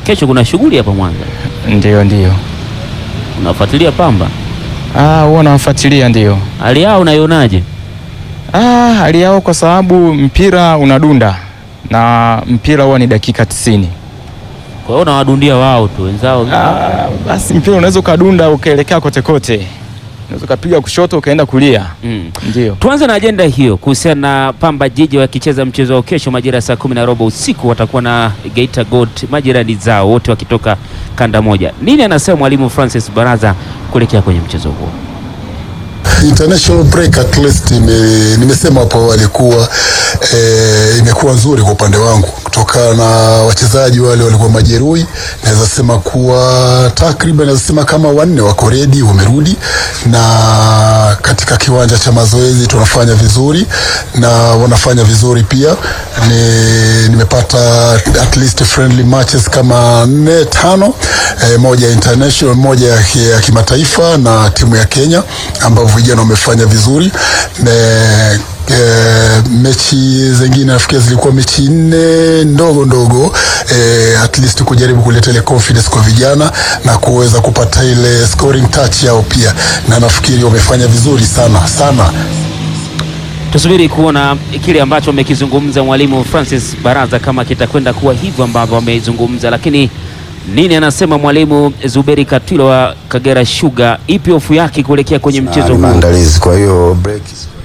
kesho kuna shughuli hapa Mwanza, Ndio, ndio. unafuatilia Pamba, Ah, huwa nawafuatilia ndio. hali yao unaionaje? Ah, hali yao kwa sababu mpira unadunda na mpira huwa ni dakika tisini. Kwa hiyo unawadundia wao tu wenzao. Ah, basi mpira unaweza ukadunda ukaelekea kote kote, unaweza ukapiga kushoto ukaenda kulia. Mm. Ndio. Tuanze na ajenda hiyo kuhusiana na Pamba Jiji wakicheza mchezo wao kesho majira ya saa kumi na robo usiku, watakuwa na Geita Gold majirani zao wote wakitoka kanda moja. Nini anasema mwalimu Francis Baraza kuelekea kwenye mchezo huo? International break at least ime, nimesema hapo awali kuwa eh, imekuwa nzuri kwa upande wangu kutokana na wachezaji wale walikuwa majeruhi. Naweza sema kuwa takriban naweza sema kama wanne wako ready, wamerudi na katika kiwanja cha mazoezi tunafanya vizuri na wanafanya vizuri pia. Ni, nimepata at least friendly matches kama nne tano, eh, moja ya international, moja ya, ki- ya kimataifa na timu ya Kenya ambao vijana wamefanya vizuri ne, e, mechi zingine nafikiri zilikuwa mechi nne ndogo ndogo e, at least kujaribu kuleta ile confidence kwa vijana na kuweza kupata ile scoring touch yao pia, na nafikiri wamefanya vizuri sana sana. Tusubiri kuona kile ambacho amekizungumza mwalimu Francis Baraza kama kitakwenda kuwa hivyo ambavyo amezungumza, lakini nini anasema mwalimu Zuberi Katwila wa Kagera Sugar? Ipi hofu yake kuelekea kwenye Na mchezo ni huu? maandalizi. Kwa hiyo break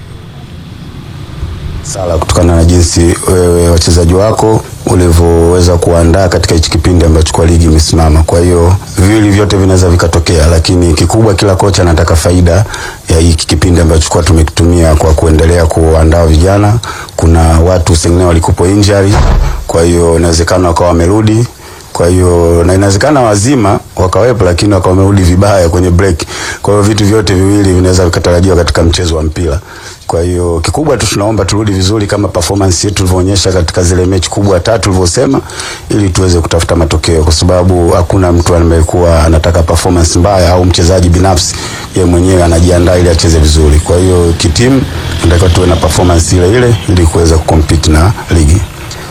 sala kutokana na jinsi wewe wachezaji wako ulivyoweza kuandaa katika hichi kipindi ambacho kwa ligi imesimama. Kwa hiyo viwili vyote vinaweza vikatokea, lakini kikubwa, kila kocha anataka faida ya hiki kipindi ambacho kwa tumekitumia kwa kuendelea kuandaa vijana. Kuna watu sengine walikupo injury, kwa hiyo inawezekana wakawa wamerudi kwa hiyo na inawezekana wazima wakawepo, lakini wakawa wamerudi vibaya kwenye break. Kwa hiyo vitu vyote viwili vinaweza vikatarajiwa katika mchezo wa mpira. Kwa hiyo kikubwa tu tunaomba turudi vizuri kama performance yetu tulivyoonyesha katika zile mechi kubwa tatu tulivyosema, ili tuweze kutafuta matokeo, kwa sababu hakuna mtu amekuwa anataka performance mbaya au mchezaji binafsi yeye mwenyewe anajiandaa ili acheze vizuri. Kwa hiyo kitimu tunatakiwa tuwe na performance ile ile ili kuweza kucompete na ligi.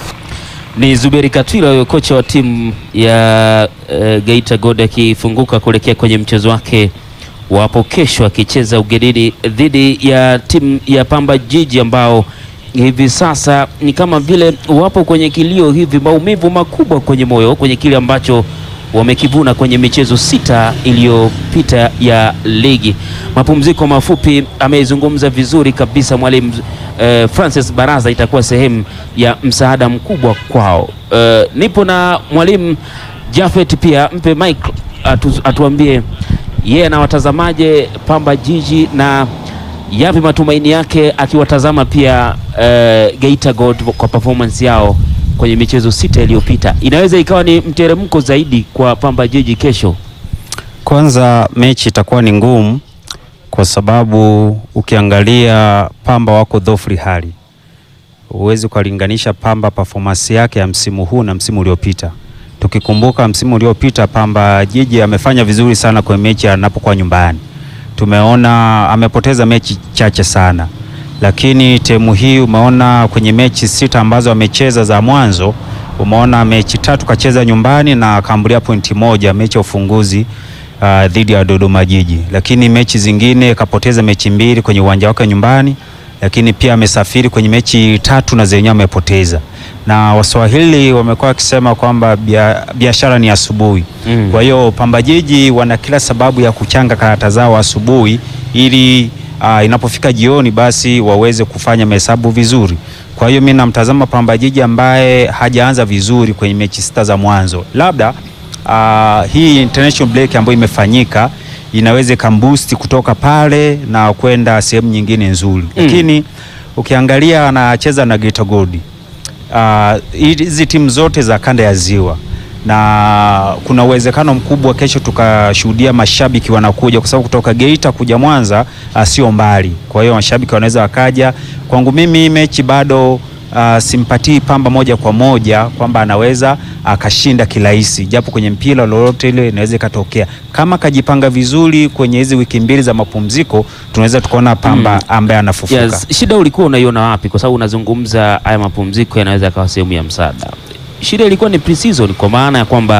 Ni Zuberi Katwila huyo kocha wa timu ya uh, Geita Gold akifunguka kuelekea kwenye mchezo wake wapo kesho akicheza ugenini dhidi ya timu ya Pamba Jiji ambao hivi sasa ni kama vile wapo kwenye kilio hivi, maumivu makubwa kwenye moyo kwenye kile ambacho wamekivuna kwenye michezo sita iliyopita ya ligi. Mapumziko mafupi, amezungumza vizuri kabisa mwalimu eh, Francis Baraza, itakuwa sehemu ya msaada mkubwa kwao. Eh, nipo na mwalimu Jafet pia, mpe Mike atu, atuambie yeye anawatazamaje Pamba Jiji na yapi matumaini yake akiwatazama pia eh, Geita Gold kwa performance yao kwenye michezo sita iliyopita. Inaweza ikawa ni mteremko zaidi kwa Pamba Jiji kesho. Kwanza mechi itakuwa ni ngumu kwa sababu ukiangalia Pamba wako dhofri hali, huwezi ukalinganisha Pamba performance yake ya msimu huu na msimu uliopita. Tukikumbuka msimu uliopita Pamba Jiji amefanya vizuri sana kwenye mechi anapokuwa nyumbani, tumeona amepoteza mechi chache sana, lakini temu hii umeona kwenye mechi sita ambazo amecheza za mwanzo, umeona mechi tatu kacheza nyumbani na akaambulia pointi moja mechi ya ufunguzi uh, dhidi ya Dodoma Jiji, lakini mechi zingine kapoteza mechi mbili kwenye uwanja wake nyumbani, lakini pia amesafiri kwenye mechi tatu na zenyewe amepoteza. Na Waswahili wamekuwa wakisema kwamba bia- biashara ni asubuhi. Mm. Kwa hiyo Pamba Jiji wana kila sababu ya kuchanga karata zao asubuhi ili uh, inapofika jioni basi waweze kufanya mahesabu vizuri. Kwa hiyo mimi namtazama Pamba Jiji ambaye hajaanza vizuri kwenye mechi sita za mwanzo, labda uh, hii international break ambayo imefanyika inaweza ikamboost kutoka pale na kwenda sehemu nyingine nzuri, lakini ukiangalia anacheza na Geita Gold Ah, hizi timu zote za kanda ya Ziwa na kuna uwezekano mkubwa kesho tukashuhudia mashabiki wanakuja, kwa sababu kutoka Geita kuja Mwanza ah, sio mbali. Kwa hiyo mashabiki wanaweza wakaja. Kwangu mimi hii mechi bado ah, simpatii Pamba moja kwa moja kwamba anaweza akashinda kirahisi, japo kwenye mpira lolote ile inaweza ikatokea. Kama kajipanga vizuri kwenye hizi wiki mbili za mapumziko, tunaweza tukaona Pamba ambaye anafufuka. Yes, shida ulikuwa unaiona wapi? Kwa sababu unazungumza haya mapumziko yanaweza yakawa sehemu ya msaada. Shida ilikuwa ni pre-season kwa maana ya kwamba